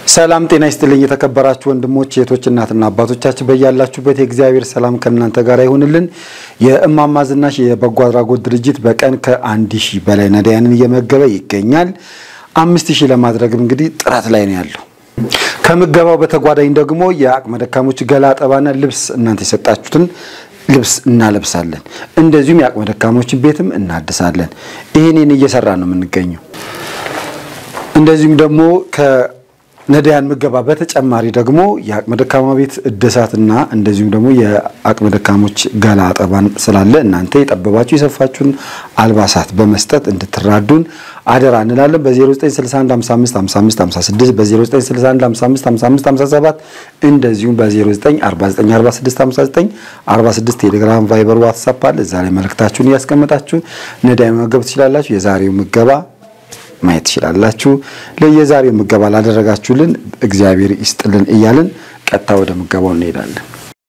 ሰላም ጤና ይስጥልኝ። የተከበራችሁ ወንድሞች እህቶች፣ እናትና አባቶቻችን በያላችሁበት የእግዚአብሔር ሰላም ከእናንተ ጋር ይሁንልን። የእማማ ዝናሽ የበጎ አድራጎት ድርጅት በቀን ከአንድ ሺህ በላይ ነዳያንን እየመገበ ይገኛል። አምስት ሺህ ለማድረግም እንግዲህ ጥረት ላይ ነው ያለው። ከምገባው በተጓዳኝ ደግሞ የአቅመ ደካሞች ገላ አጠባና ልብስ እናንተ የሰጣችሁትን ልብስ እናለብሳለን። እንደዚሁም የአቅመ ደካሞችን ቤትም እናድሳለን። ይህንን እየሰራ ነው የምንገኘው። እንደዚሁም ደግሞ ከነዳያን ምገባ በተጨማሪ ደግሞ የአቅመ ደካማ ቤት እድሳትና እንደዚሁም ደግሞ የአቅመ ደካሞች ገላ አጠባን ስላለ እናንተ የጠበባችሁ የሰፋችሁን አልባሳት በመስጠት እንድትራዱን አደራ እንላለን። በ0961555556 በ0961555557 እንደዚሁም በ0949465946 ቴሌግራም፣ ቫይበር፣ ዋትሳፕ አለ። እዛ ላይ መልእክታችሁን እያስቀመጣችሁ ነዳያን መመገብ ትችላላችሁ። የዛሬው ምገባ ማየት ትችላላችሁ። ለየዛሬው ምገባ ላደረጋችሁልን እግዚአብሔር ይስጥልን እያልን ቀጥታ ወደ ምገባው እንሄዳለን።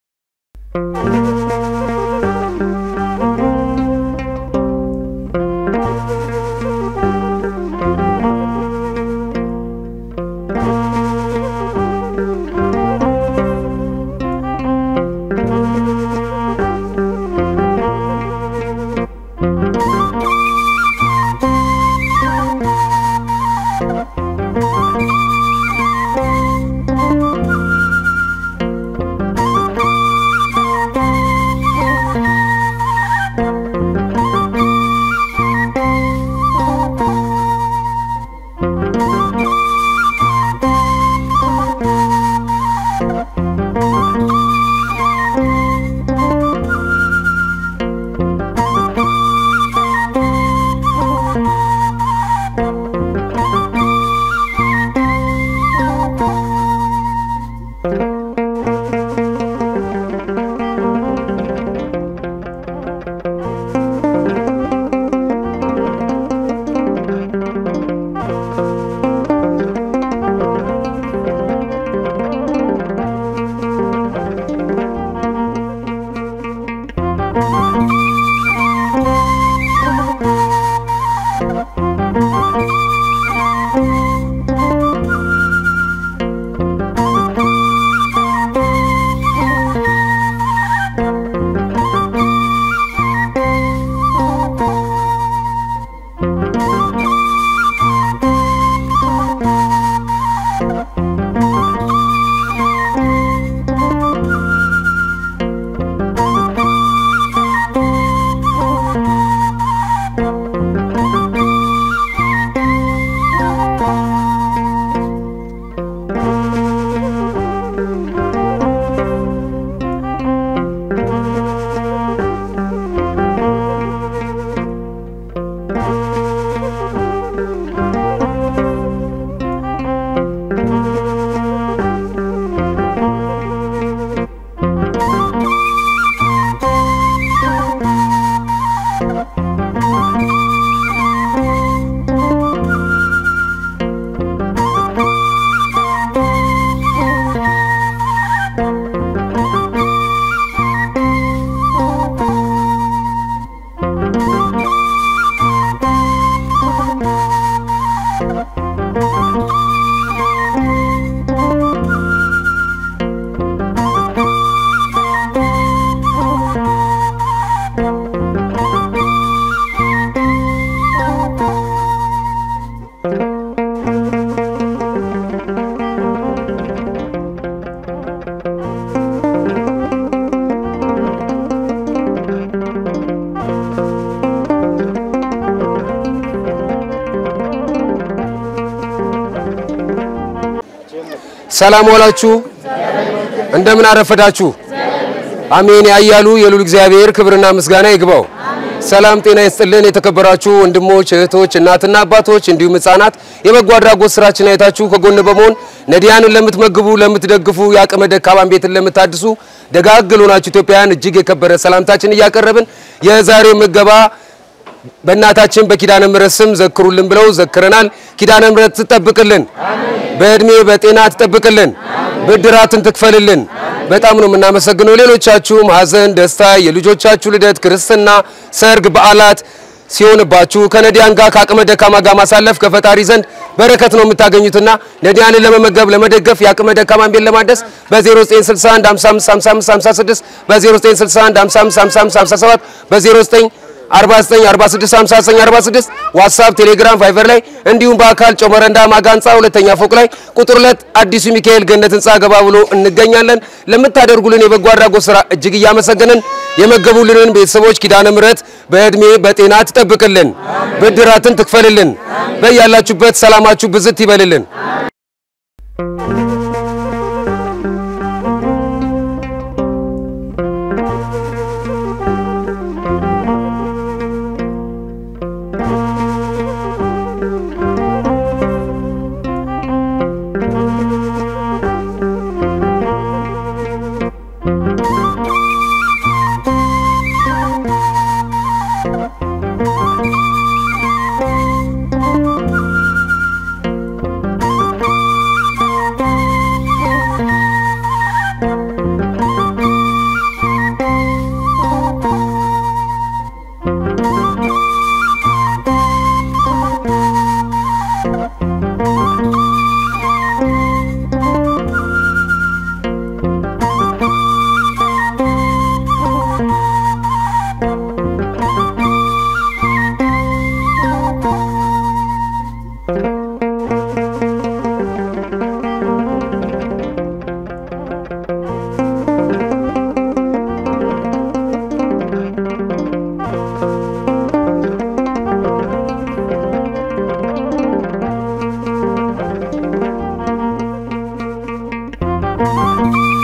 ሰላም ዋላችሁ። እንደምን አረፈዳችሁ። አሜን ያያሉ የሉል እግዚአብሔር ክብርና ምስጋና ይግባው። ሰላም ጤና ይስጥልን። የተከበራችሁ ወንድሞች እህቶች፣ እናትና አባቶች እንዲሁም ሕፃናት የበጎ አድራጎት ስራችን አይታችሁ ከጎን በመሆን ነዳያንን ለምትመግቡ፣ ለምትደግፉ፣ የአቅመ ደካማን ቤትን ለምታድሱ ደጋግ ሆናችሁ ኢትዮጵያውያን እጅግ የከበረ ሰላምታችን እያቀረብን የዛሬው ምገባ በእናታችን በኪዳነ ምሕረት ስም ዘክሩልን ብለው ዘክረናል። ኪዳነ ምሕረት ትጠብቅልን፣ በእድሜ በጤና ትጠብቅልን፣ ብድራትን ትክፈልልን። በጣም ነው የምናመሰግነው። ሌሎቻችሁም ሀዘን፣ ደስታ፣ የልጆቻችሁ ልደት፣ ክርስትና፣ ሰርግ፣ በዓላት ሲሆንባችሁ ከነዳያን ጋር ከአቅመ ደካማ ጋር ማሳለፍ ከፈጣሪ ዘንድ በረከት ነው የምታገኙትና ነዳያንን ለመመገብ ለመደገፍ የአቅመ ደካማን ቤት ለማደስ በ0961 555556 በ0961 555557 በ09 49 46 59 46 ዋትሳፕ፣ ቴሌግራም፣ ቫይበር ላይ እንዲሁም በአካል ጮመረንዳ ማጋ ህንፃ ሁለተኛ ፎቅ ላይ ቁጥር ሁለት አዲሱ ሚካኤል ገነት ህንፃ ገባ ብሎ እንገኛለን። ለምታደርጉልን የበጎ አድራጎት ስራ እጅግ እያመሰገንን የመገቡልንን ቤተሰቦች ኪዳነ ምሕረት በእድሜ በጤና ትጠብቅልን፣ ብድራትን ትክፈልልን፣ በያላችሁበት ሰላማችሁ ብዝት ይበልልን። Thank you.